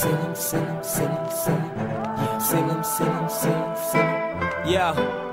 Sing 'em, sing 'em, sing 'em, sing 'em. Yeah, sing 'em, sing 'em, sing 'em, sing 'em. Yeah.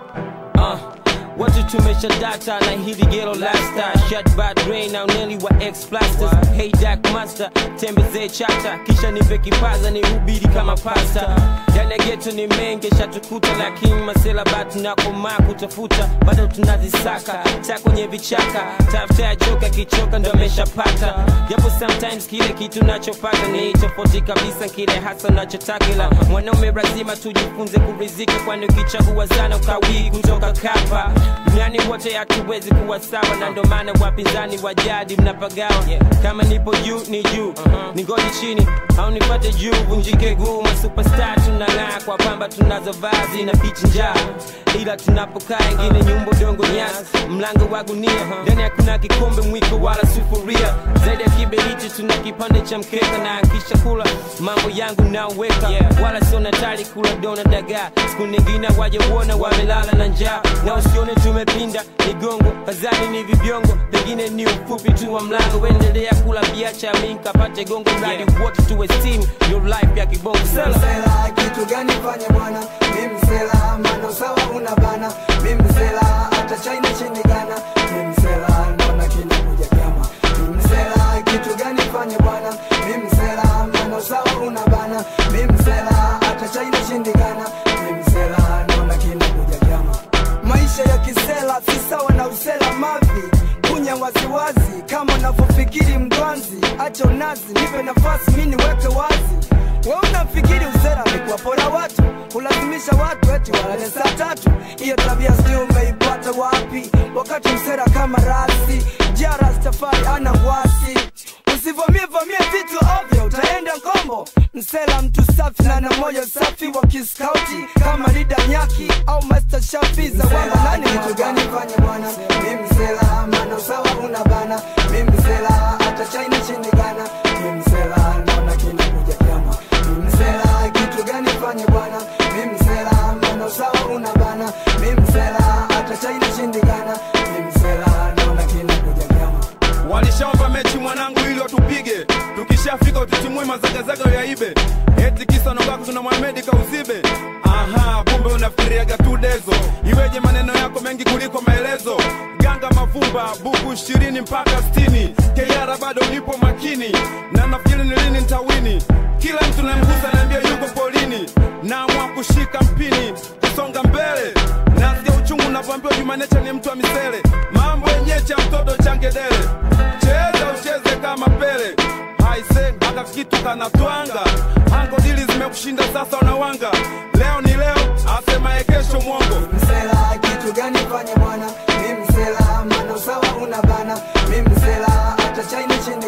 Uh. Watu tumesha data na hili gelo lasta Shut bad rain na uneli wa ex plasters Hey Dark Master, tembezee chata Kisha nipe kipaza ni hubiri kama pasta Ndani ya geto ni mengi shatukuta Lakini masela batu na komaa kutafuta Bado tunazisaka, ta kwenye vichaka Tafuta ya joka kichoka ndo ameshapata Japo sometimes kile kitu nachopata Ni tofauti kabisa kile hasa nachotaka Ila mwanaume lazima tujifunze kurizika Kwani ukichagua sana ukawii kutoka kapa duniani wote hatuwezi kuwa sawa na ndo maana wapinzani wa jadi mnapagawa kama nipo juu ni juu ni ngoli chini au nipate juu vunjike guu masupestar tunang'aa kwa pamba tunazo vazi na pichi njaa ila tunapokaa ingine nyumba dongo nyasi mlango wa gunia ndani hakuna kikombe mwiko wala sufuria zaidi ya kiberiti tuna kipande cha mkeka na kisha kula mambo yangu naweka wala sio natari kula dona dagaa siku nyingine waje uona wamelala na njaa na usione tumepinda migongo kazani ni vibiongo pengine ni ufupi tu wa mlango endelea kula biacha mi nkapate gongo mradi wote tuwe steam your life ya kibongo sela msela kitu gani fanye bwana mi msela mano sawa una bana mi msela hata china chini gana mi msela naona kinakuja vyama mi msela kitu gani fanye bwana mi msela mano sawa una bana mi msela hata china chini gana mi msela naona kinakuja vyama maisha ya kisela si sawa na usela mavi kunya waziwazi kama unavyofikiri mdwanzi acha unazi nipe nafasi mi niweke wazi we unafikiri usera ni kuwapora watu kulazimisha watu eti walale saa tatu hiyo tabia sijui umeipata wapi wakati msera kama rasi jara stafari ana wasi usivamie vamie vitu ovyo utaenda ngombo msela mtu safi na na moyo safi wa kiskauti kama lida nyaki au master shafi za wamba nani kitu gani fanye bwana mi msela mano sawa una bana mi msela hata china chini gana mi msela naona kinakuja vyama mi msela kitu gani fanye bwana mi msela mano sawa una bana mi msela hata china chini gana mi msela naona kinakuja vyama walishaomba mechi mwanangu ili watupige tukishafika utitimui mazagazaga yaibe eti kisa nogako tuna mwamedi kauzibe aha kumbe unafikiriaga tu dezo iweje maneno yako mengi kuliko maelezo ganga mavumba buku ishirini mpaka stini keiara bado nipo makini na nafikiri ni lini ntawini kila mtu namgusa naambia yuko polini naamua kushika mpini kusonga mbele nasikia uchungu navyoambiwa jumanecha ni mtu wa misele mambo yenyewe cha mtoto changedele cheza ucheze kama pele haise haka kitu kanatwanga ango dili zimekushinda sasa unawanga leo ni leo asemaye kesho mwongo msela kitu gani fanye bwana mi msela mano sawa una bana mi msela hata china chini